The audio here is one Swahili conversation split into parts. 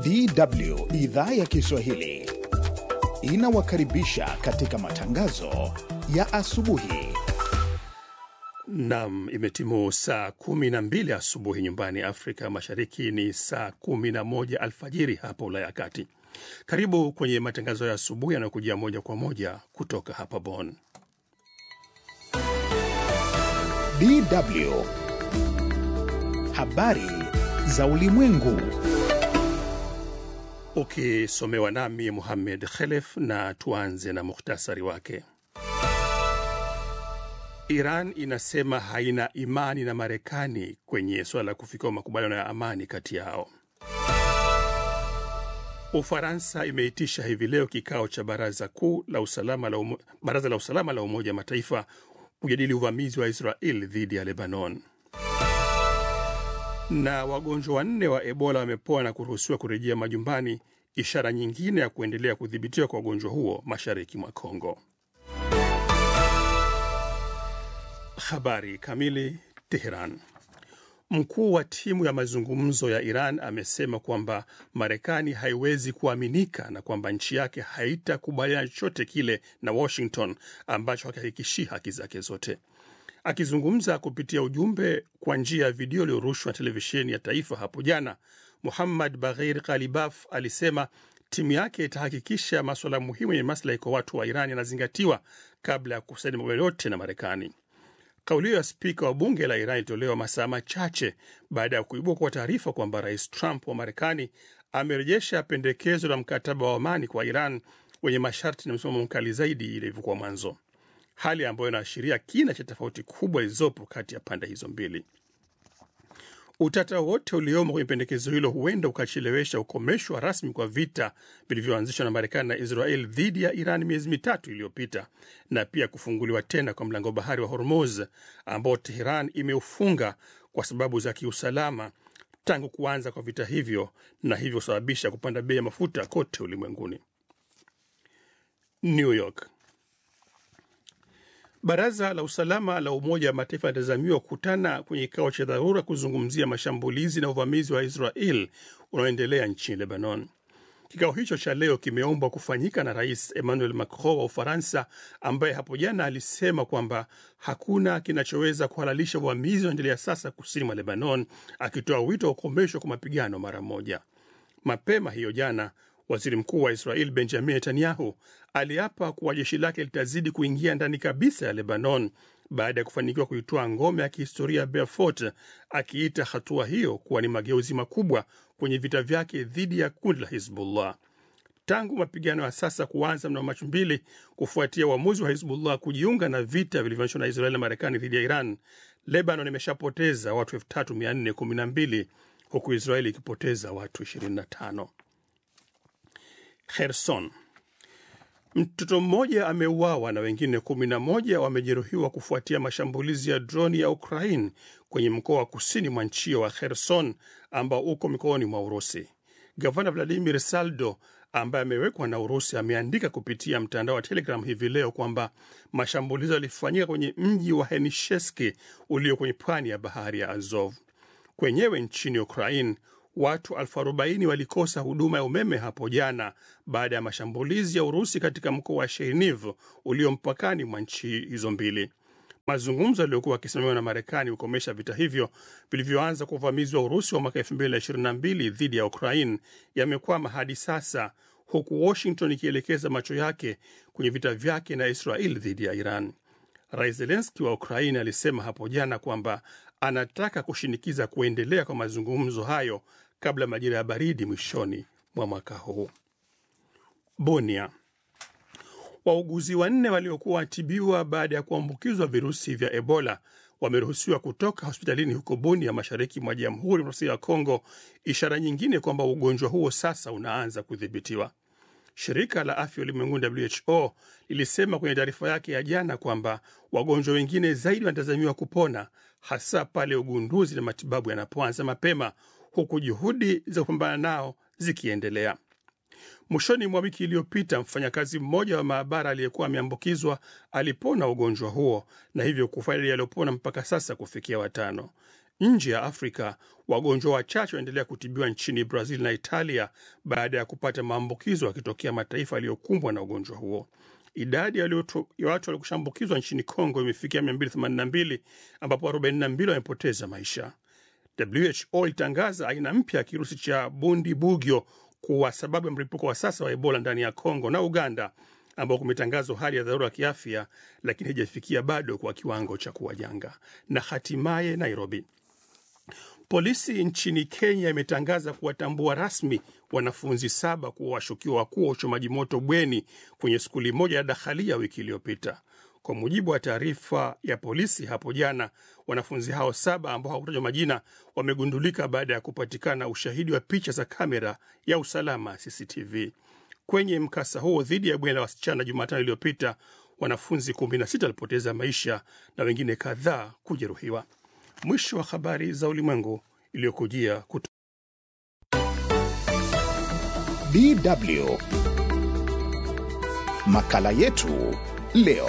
DW idhaa ya Kiswahili inawakaribisha katika matangazo ya asubuhi. Nam, imetimu saa kumi na mbili asubuhi nyumbani Afrika Mashariki, ni saa kumi na moja alfajiri hapa Ulaya ya Kati. Karibu kwenye matangazo ya asubuhi yanayokujia moja kwa moja kutoka hapa Bonn. DW habari za ulimwengu. Ukisomewa nami Muhammed Khelef, na tuanze na muhtasari wake. Iran inasema haina imani na Marekani kwenye suala la kufikia makubaliano ya amani kati yao. Ufaransa imeitisha hivi leo kikao cha baraza kuu la usalama la umo, baraza la usalama la Umoja wa Mataifa kujadili uvamizi wa Israel dhidi ya Lebanon. Na wagonjwa wanne wa Ebola wamepoa na kuruhusiwa kurejea majumbani, ishara nyingine ya kuendelea kudhibitiwa kwa ugonjwa huo mashariki mwa Kongo. Habari kamili. Teheran. Mkuu wa timu ya mazungumzo ya Iran amesema kwamba Marekani haiwezi kuaminika na kwamba nchi yake haitakubaliana chochote kile na Washington ambacho hakihakikishii haki zake zote. Akizungumza kupitia ujumbe kwa njia ya video iliyorushwa na televisheni ya taifa hapo jana, Muhammad Baghir Ghalibaf alisema timu yake itahakikisha maswala muhimu yenye maslahi kwa watu wa Iran yanazingatiwa kabla ya kusaini makubaliano yote na Marekani. Kauli hiyo ya spika wa bunge la Iran ilitolewa masaa machache baada ya kuibua kwa taarifa kwamba rais Trump wa Marekani amerejesha pendekezo la mkataba wa amani kwa Iran wenye masharti na msimamo mkali zaidi ilivyokuwa mwanzo, hali ambayo inaashiria kina cha tofauti kubwa zilizopo kati ya pande hizo mbili. Utata wote uliomo kwenye pendekezo hilo huenda ukachelewesha ukomeshwa rasmi kwa vita vilivyoanzishwa na Marekani na Israel dhidi ya Iran miezi mitatu iliyopita, na pia kufunguliwa tena kwa mlango bahari wa Hormuz ambao Teheran imeufunga kwa sababu za kiusalama tangu kuanza kwa vita hivyo, na hivyo kusababisha kupanda bei ya mafuta kote ulimwenguni. New York. Baraza la usalama la Umoja wa Mataifa linatazamiwa kukutana kwenye kikao cha dharura kuzungumzia mashambulizi na uvamizi wa Israel unaoendelea nchini Lebanon. Kikao hicho cha leo kimeombwa kufanyika na Rais Emmanuel Macron wa Ufaransa, ambaye hapo jana alisema kwamba hakuna kinachoweza kuhalalisha uvamizi unaoendelea sasa kusini mwa Lebanon, akitoa wito wa kukomeshwa kwa mapigano mara moja. Mapema hiyo jana Waziri mkuu wa Israel Benjamin Netanyahu aliapa kuwa jeshi lake litazidi kuingia ndani kabisa ya Lebanon baada ya kufanikiwa kuitoa ngome ya kihistoria Beaufort, akiita hatua hiyo kuwa ni mageuzi makubwa kwenye vita vyake dhidi ya kundi la Hizbullah. Tangu mapigano ya sasa kuanza mnamo Machi mbili kufuatia uamuzi wa Hizbullah kujiunga na vita vilivyoanzishwa na Israeli na Marekani dhidi ya Iran, Lebanon imeshapoteza watu 3412 huku Israeli ikipoteza watu 25. Kherson. Mtoto mmoja ameuawa na wengine kumi na moja wamejeruhiwa kufuatia mashambulizi ya droni ya Ukraine kwenye mkoa wa kusini mwa nchi wa Kherson ambao uko mikoani mwa Urusi. Gavana Vladimir Saldo ambaye amewekwa na Urusi ameandika kupitia mtandao wa Telegram hivi leo kwamba mashambulizi yalifanyika kwenye mji wa Henisheski ulio kwenye pwani ya bahari ya Azov. Kwenyewe nchini Ukraine watu elfu arobaini walikosa huduma ya umeme hapo jana baada ya mashambulizi ya Urusi katika mkoa wa Cherniv ulio mpakani mwa nchi hizo mbili. Mazungumzo yaliyokuwa yakisimamiwa na Marekani kukomesha vita hivyo vilivyoanza kwa uvamizi wa Urusi wa mwaka 2022 dhidi ya Ukraine yamekwama hadi sasa, huku Washington ikielekeza macho yake kwenye vita vyake na Israel dhidi ya Iran. Rais Zelenski wa Ukraine alisema hapo jana kwamba anataka kushinikiza kuendelea kwa mazungumzo hayo kabla majira ya baridi mwishoni mwa mwaka huu. Bonia. Wauguzi wanne waliokuwa watibiwa baada ya kuambukizwa virusi vya Ebola wameruhusiwa kutoka hospitalini huko Bunia, mashariki mwa Jamhuri ya Demokrasia ya Kongo, ishara nyingine kwamba ugonjwa huo sasa unaanza kudhibitiwa. Shirika la afya ulimwenguni WHO lilisema kwenye taarifa yake ya jana kwamba wagonjwa wengine zaidi wanatazamiwa kupona, hasa pale ugunduzi na matibabu yanapoanza mapema, huku juhudi za kupambana nao zikiendelea. Mwishoni mwa wiki iliyopita, mfanyakazi mmoja wa maabara aliyekuwa ameambukizwa alipona ugonjwa huo na hivyo kufanya idadi yaliyopona mpaka sasa kufikia watano. Nje ya Afrika, wagonjwa wachache wanaendelea kutibiwa nchini Brazil na Italia baada ya kupata maambukizo yakitokea mataifa yaliyokumbwa na ugonjwa huo. Idadi ya walioto- ya watu waliokushambukizwa nchini Kongo imefikia 282 ambapo 42 wamepoteza maisha. WHO ilitangaza aina mpya ya kirusi cha bundibugyo kuwa sababu ya mlipuko wa sasa wa Ebola ndani ya Kongo na Uganda, ambao kumetangazwa hali ya dharura ya kiafya, lakini haijafikia bado kwa kiwango cha kuwa janga. Na hatimaye Nairobi, polisi nchini Kenya imetangaza kuwatambua rasmi wanafunzi saba kuwa washukiwa wakuu wa uchomaji moto bweni kwenye skuli moja ya Dakhalia wiki iliyopita. Kwa mujibu wa taarifa ya polisi hapo jana, wanafunzi hao saba ambao hawakutajwa majina wamegundulika baada ya kupatikana ushahidi wa picha za kamera ya usalama CCTV. Kwenye mkasa huo dhidi ya bweni la wasichana Jumatano iliyopita, wanafunzi 16 walipoteza maisha na wengine kadhaa kujeruhiwa. Mwisho wa habari za ulimwengu iliyokujia kuto DW makala yetu leo.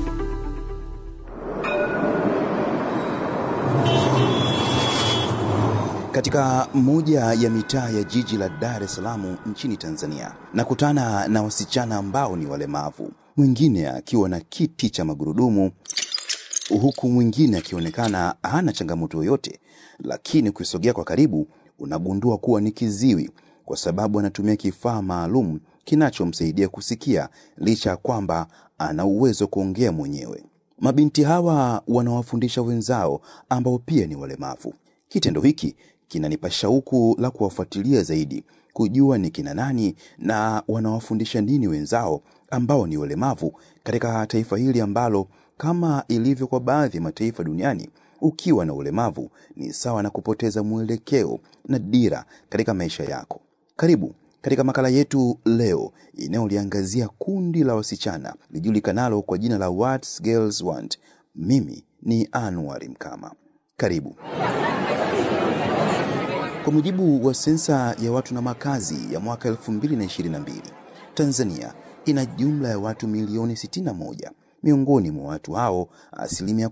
Katika moja ya mitaa ya jiji la Dar es Salaam nchini Tanzania, nakutana na wasichana ambao ni walemavu, mwingine akiwa na kiti cha magurudumu, huku mwingine akionekana hana changamoto yoyote, lakini ukisogea kwa karibu unagundua kuwa ni kiziwi, kwa sababu anatumia kifaa maalum kinachomsaidia kusikia licha ya kwamba ana uwezo kuongea mwenyewe. Mabinti hawa wanawafundisha wenzao ambao pia ni walemavu. Kitendo hiki kinanipa shauku la kuwafuatilia zaidi, kujua ni kina nani na wanawafundisha nini wenzao ambao ni walemavu katika taifa hili ambalo kama ilivyo kwa baadhi ya mataifa duniani, ukiwa na ulemavu ni sawa na kupoteza mwelekeo na dira katika maisha yako. Karibu katika makala yetu leo inayoliangazia kundi la wasichana lijulikanalo kwa jina la What Girls Want. Mimi ni Anwar Mkama. Karibu. Kwa mujibu wa sensa ya watu na makazi ya mwaka 2022, Tanzania ina jumla ya watu milioni 61. Miongoni mwa watu hao, asilimia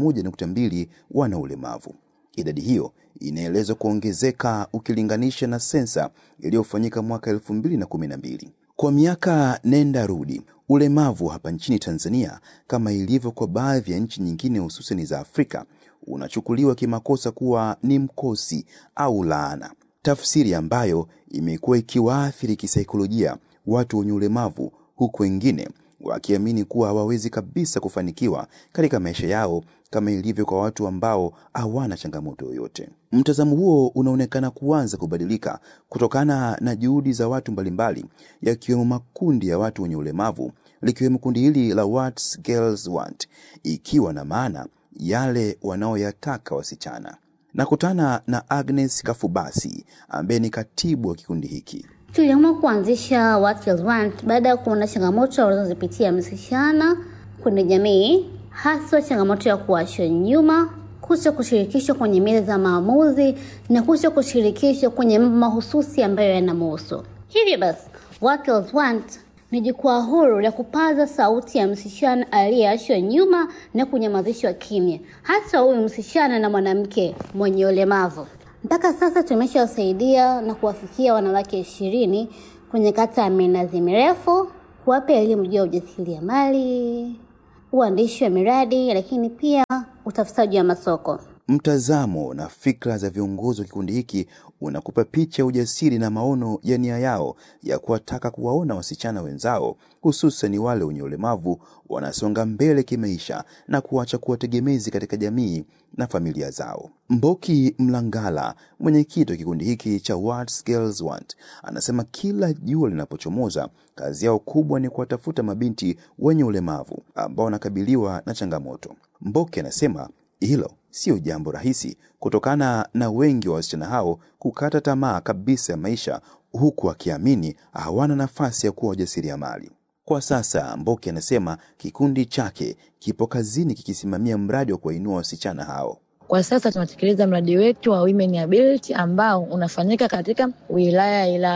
11.2 wana ulemavu. Idadi hiyo inaelezwa kuongezeka ukilinganisha na sensa iliyofanyika mwaka 2012. Kwa miaka nenda rudi, ulemavu hapa nchini Tanzania, kama ilivyo kwa baadhi ya nchi nyingine hususani za Afrika, unachukuliwa kimakosa kuwa ni mkosi au laana, tafsiri ambayo imekuwa ikiwaathiri kisaikolojia watu wenye ulemavu, huku wengine wakiamini kuwa hawawezi kabisa kufanikiwa katika maisha yao kama ilivyo kwa watu ambao hawana changamoto yoyote. Mtazamo huo unaonekana kuanza kubadilika kutokana na juhudi za watu mbalimbali, yakiwemo makundi ya watu wenye ulemavu, likiwemo kundi hili la What Girls Want, ikiwa na maana yale wanaoyataka wasichana. Nakutana na Agnes Kafubasi ambaye ni katibu wa kikundi hiki. Tuliamua kuanzisha What Girls Want baada ya kuona changamoto walizozipitia msichana kwenye jamii, haswa changamoto ya kuachwa nyuma, kuto kushirikishwa kwenye meza za maamuzi na kuto kushirikishwa kwenye mambo mahususi ambayo yanamhusu. Hivyo basi, What Girls Want ni jukwaa huru la kupaza sauti ya msichana aliyeachwa nyuma na kunyamazishwa kimya, hasa huyu msichana na mwanamke mwenye ulemavu. Mpaka sasa tumeshawasaidia na kuwafikia wanawake ishirini kwenye kata ya minazi mirefu, kuwapa elimu juu ya ujasiriamali, uandishi wa miradi, lakini pia utafutaji wa masoko. Mtazamo na fikra za viongozi wa kikundi hiki unakupa picha ya ujasiri na maono ya nia yao ya kuwataka kuwaona wasichana wenzao, hususan wale wenye ulemavu, wanasonga mbele kimaisha na kuacha kuwa tegemezi katika jamii na familia zao. Mboki Mlangala, mwenyekiti wa kikundi hiki cha What Girls Want, anasema kila jua linapochomoza, kazi yao kubwa ni kuwatafuta mabinti wenye ulemavu ambao wanakabiliwa na changamoto. Mboki anasema hilo sio jambo rahisi kutokana na wengi wa wasichana hao kukata tamaa kabisa ya maisha huku akiamini hawana nafasi ya kuwa wajasiriamali. Kwa sasa Mboke anasema kikundi chake kipo kazini kikisimamia mradi wa kuwainua wasichana hao. Kwa sasa tunatekeleza mradi wetu wa Women Ability ambao unafanyika katika wilaya ya Ilala.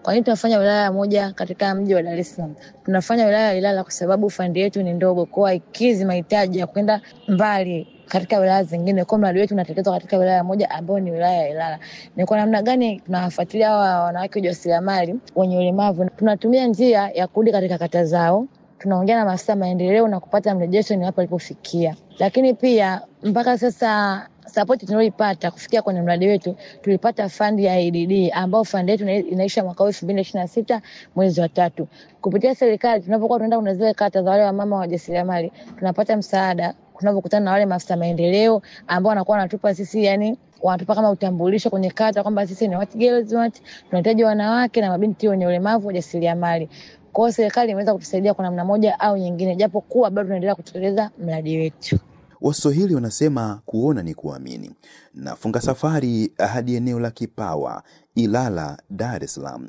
Kwa nini tunafanya wilaya moja katika mji wa Dar es Salaam? Tunafanya wilaya ya Ilala kwa sababu fandi yetu ni ndogo, kwa haikizi mahitaji ya kwenda mbali katika wilaya zingine. Kwa mradi wetu unatekelezwa katika wilaya moja ambayo ni wilaya ya Ilala. Ni kwa namna gani tunawafuatilia hawa wanawake wajasiriamali wenye ulemavu? Tunatumia njia ya kurudi katika kata zao, tunaongea na maafisa maendeleo na kupata mrejesho ni wapi walipofikia, lakini pia mpaka sasa sapoti tunayoipata kufikia kwenye mradi wetu, tulipata fandi ya ADD ambao fandi yetu inaisha mwaka huu elfu mbili ishirini na sita mwezi wa tatu. Kupitia serikali, tunapokuwa tunaenda kwenye zile kata za wale wamama wajasiriamali, tunapata msaada tunapokutana na wale maafisa maendeleo ambao wanakuwa wanatupa sisi yani wanatupa kama utambulisho kwenye kata kwamba sisi ni what girls want, tunahitaji wanawake na mabinti wenye ulemavu wajasiriamali. Kwa hiyo serikali imeweza kutusaidia kwa namna moja au nyingine, japo kuwa bado tunaendelea kutekeleza mradi wetu. Waswahili wanasema kuona ni kuamini. Nafunga safari hadi eneo la Kipawa, Ilala, Dar es Salaam.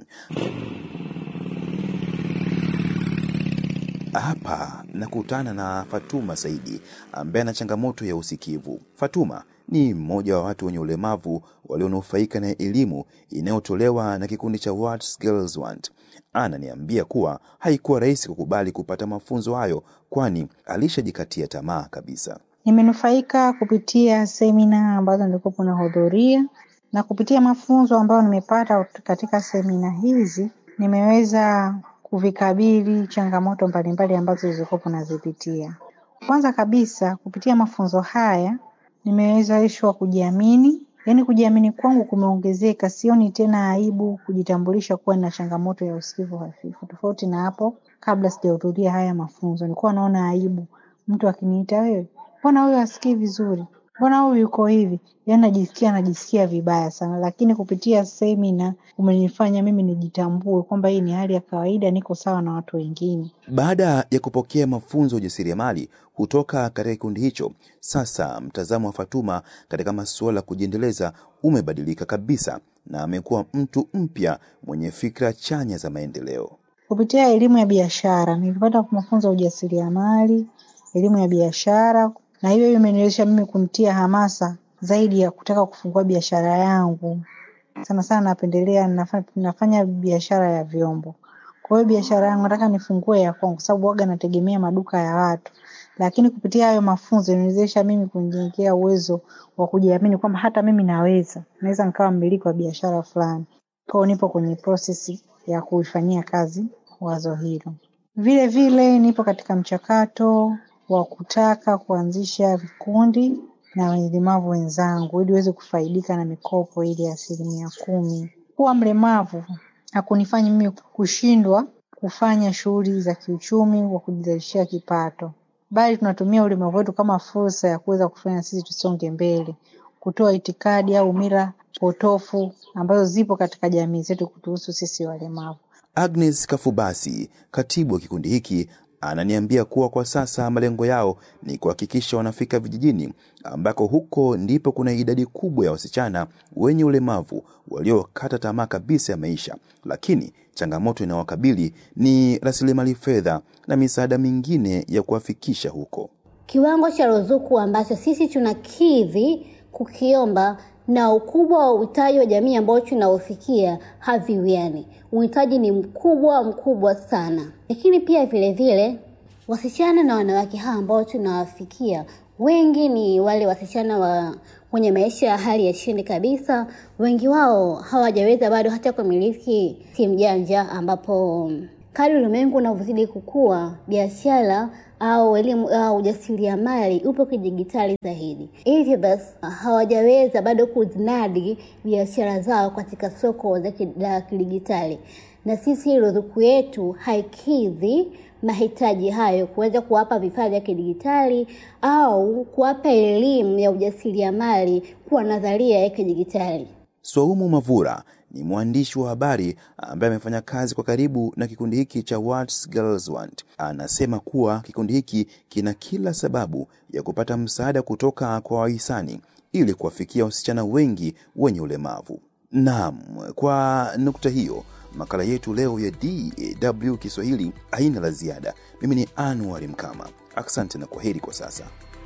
Hapa nakutana na Fatuma Saidi ambaye ana changamoto ya usikivu. Fatuma ni mmoja wa watu wenye ulemavu walionufaika na elimu inayotolewa na kikundi cha What Girls Want. Ananiambia kuwa haikuwa rahisi kukubali kupata mafunzo hayo, kwani alishajikatia tamaa kabisa. Nimenufaika kupitia semina ambazo nilikuwa nahudhuria na kupitia mafunzo ambayo nimepata katika semina hizi, nimeweza kuvikabili changamoto mbalimbali ambazo zilikuwa nazipitia. Kwanza kabisa, kupitia mafunzo haya nimewezeshwa kujiamini, yaani kujiamini kwangu kumeongezeka. Sioni tena aibu kujitambulisha kuwa na changamoto ya usikivu hafifu, tofauti na hapo kabla sijahudhuria haya mafunzo. Nilikuwa naona aibu mtu akiniita, wewe mbona huyu hasikii vizuri, mbona huyu yuko hivi, yaani najisikia najisikia vibaya sana, lakini kupitia semina umenifanya mimi nijitambue kwamba hii ni hali ya kawaida, niko sawa na watu wengine. Baada ya kupokea mafunzo ya ujasiriamali kutoka katika kikundi hicho, sasa mtazamo wa Fatuma katika masuala ya kujiendeleza umebadilika kabisa na amekuwa mtu mpya mwenye fikra chanya za maendeleo. Kupitia elimu ya biashara nilipata mafunzo ya ujasiriamali, elimu ya biashara, na hiyo hiyo imeniwezesha mimi kumtia hamasa zaidi ya kutaka kufungua biashara yangu. Sana sana napendelea nafanya, nafanya biashara ya vyombo. Kwa hiyo biashara yangu nataka nifungue ya kwangu, kwa sababu waga nategemea maduka ya watu, lakini kupitia hayo mafunzo imeniwezesha mimi kunijengea uwezo wa kujiamini kwamba hata mimi naweza, naweza nikawa mmiliki wa biashara fulani. Kwa hiyo nipo kwenye prosesi ya kuifanyia kazi wazo hilo. Vile vile nipo katika mchakato wa kutaka kuanzisha vikundi na walemavu wenzangu ili waweze kufaidika na mikopo ile ya asilimia kumi. Kuwa mlemavu hakunifanyi mimi kushindwa kufanya shughuli za kiuchumi wa kujizalishia kipato, bali tunatumia ulemavu wetu kama fursa ya kuweza kufanya sisi tusonge mbele, kutoa itikadi au mila potofu ambazo zipo katika jamii zetu kutuhusu sisi walemavu. Agnes Kafubasi, katibu wa kikundi hiki, ananiambia kuwa kwa sasa malengo yao ni kuhakikisha wanafika vijijini ambako huko ndipo kuna idadi kubwa ya wasichana wenye ulemavu waliokata tamaa kabisa ya maisha, lakini changamoto inayowakabili ni rasilimali fedha na misaada mingine ya kuwafikisha huko. Kiwango cha ruzuku ambacho sisi tunakidhi kukiomba na ukubwa wa uhitaji wa jamii ambao tunaofikia haviwiani. Uhitaji ni mkubwa mkubwa sana, lakini pia vile vile wasichana na wanawake hawa ambao tunawafikia wengi ni wale wasichana wa wenye maisha ya hali ya chini kabisa. Wengi wao hawajaweza bado hata kumiliki simu janja, ambapo kadri ulimwengu unavyozidi kukua, biashara au elimu au ujasiriamali upo kidigitali zaidi. Hivyo basi hawajaweza bado kuzinadi biashara zao katika soko la kidigitali, na sisi ruzuku yetu haikidhi mahitaji hayo, kuweza kuwapa vifaa vya kidigitali au kuwapa elimu ya ujasiriamali kwa nadharia ya kidigitali. Swaumu Mavura ni mwandishi wa habari ambaye amefanya kazi kwa karibu na kikundi hiki cha What Girls Want. Anasema kuwa kikundi hiki kina kila sababu ya kupata msaada kutoka kwa wahisani ili kuwafikia wasichana wengi wenye ulemavu. Naam, kwa nukta hiyo makala yetu leo ya DW Kiswahili haina la ziada. Mimi ni Anwar Mkama, asante na kwaheri kwa sasa.